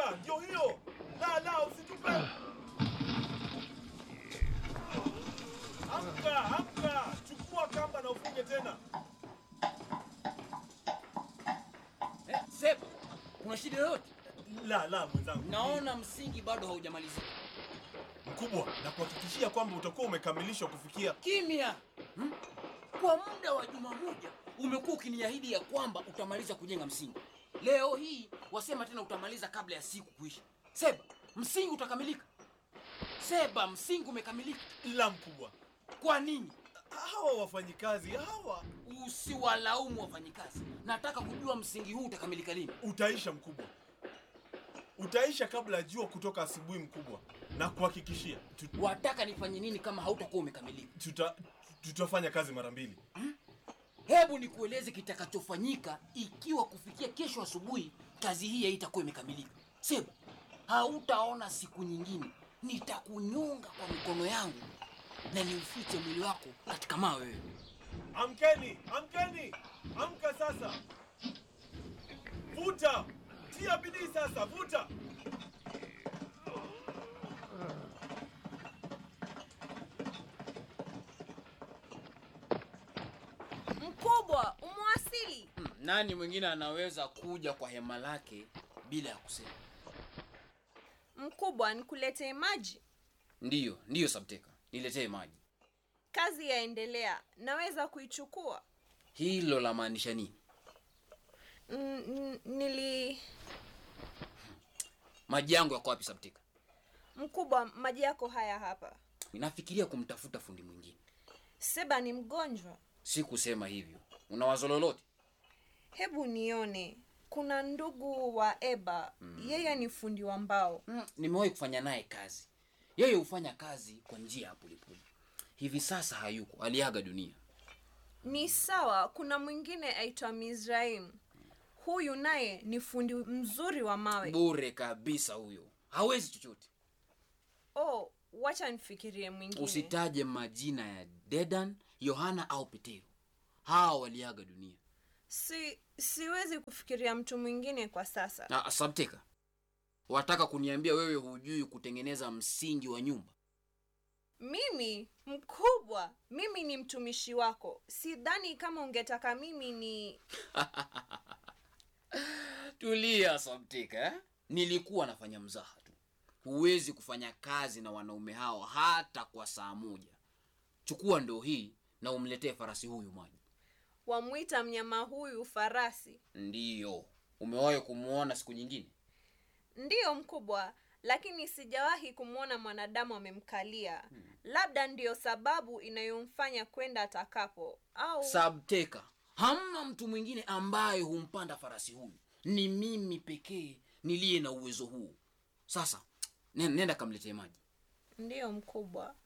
amka, ndio hiyo. La, la, usitupe. Amka, amka, chukua kamba na ufunge tena. Eh, Seb, kuna shida yoyote? La, la, mwenzangu. Naona msingi bado haujamalizika. Mkubwa, na kuhakikishia kwamba utakuwa umekamilishwa kufikia Kimya! Hmm? Kwa muda wa juma moja umekuwa ukiniahidi ya kwamba utamaliza kujenga msingi. Leo hii wasema tena utamaliza kabla ya siku kuisha. Seba, msingi utakamilika. Seba, msingi umekamilika. la mkubwa. Kwa nini? Hawa wafanyikazi hawa Usiwalaumu wafanyikazi. Nataka kujua msingi huu utakamilika lini. utaisha mkubwa, utaisha kabla ya jua kutoka asubuhi mkubwa, na kuhakikishia tu- Wataka nifanye nini kama hautakuwa umekamilika? tuta, tutafanya kazi mara mbili. Hebu nikueleze kitakachofanyika ikiwa kufikia kesho asubuhi kazi hii haitakuwa imekamilika. Seba, hautaona siku nyingine. Nitakunyonga kwa mikono yangu na niufiche mwili wako katika mawe wewe. Amkeni, amkeni, amka sasa, vuta, tia bidii sasa, vuta. Mkubwa, umewasili. Hmm, nani mwingine anaweza kuja kwa hema lake bila ya kusema? Mkubwa, nikuletee maji? Ndiyo, ndiyo Sabteka, niletee maji. Kazi yaendelea, naweza kuichukua? Hilo la maanisha nini? Mm, mm, nili Maji yangu yako wapi Sabteka? Mkubwa, maji yako haya hapa. Ninafikiria kumtafuta fundi mwingine. Seba ni mgonjwa. Si kusema hivyo. Una wazo lolote? Hebu nione. Kuna ndugu wa Eba, yeye ni fundi wa mbao. Mm, nimewahi kufanya naye kazi. Yeye hufanya kazi kwa njia ya polepole. Hivi sasa hayuko, aliaga dunia. Ni sawa. Kuna mwingine aitwa Mizraim, huyu naye ni fundi mzuri wa mawe. Bure kabisa huyo, hawezi chochote. Oh, wacha nifikirie mwingine. Usitaje majina ya Dedan, Yohana au Petero. Hawa waliaga dunia. Si siwezi kufikiria mtu mwingine kwa sasa. Na Sabteka, wataka kuniambia wewe hujui kutengeneza msingi wa nyumba? Mimi mkubwa, mimi ni mtumishi wako. Sidhani kama ungetaka mimi ni Tulia Sabteka, eh? Nilikuwa nafanya mzaha tu. Huwezi kufanya kazi na wanaume hao hata kwa saa moja. Chukua ndoo hii na umletee farasi huyu maji. wamwita mnyama huyu farasi. Ndiyo, umewahi kumwona siku nyingine? Ndiyo mkubwa, lakini sijawahi kumwona mwanadamu amemkalia. Labda ndiyo sababu inayomfanya kwenda atakapo au Sabteka, hamna mtu mwingine ambaye humpanda farasi huyu. Ni mimi pekee niliye na uwezo huu. Sasa nen- nenda kamletee maji. ndiyo mkubwa.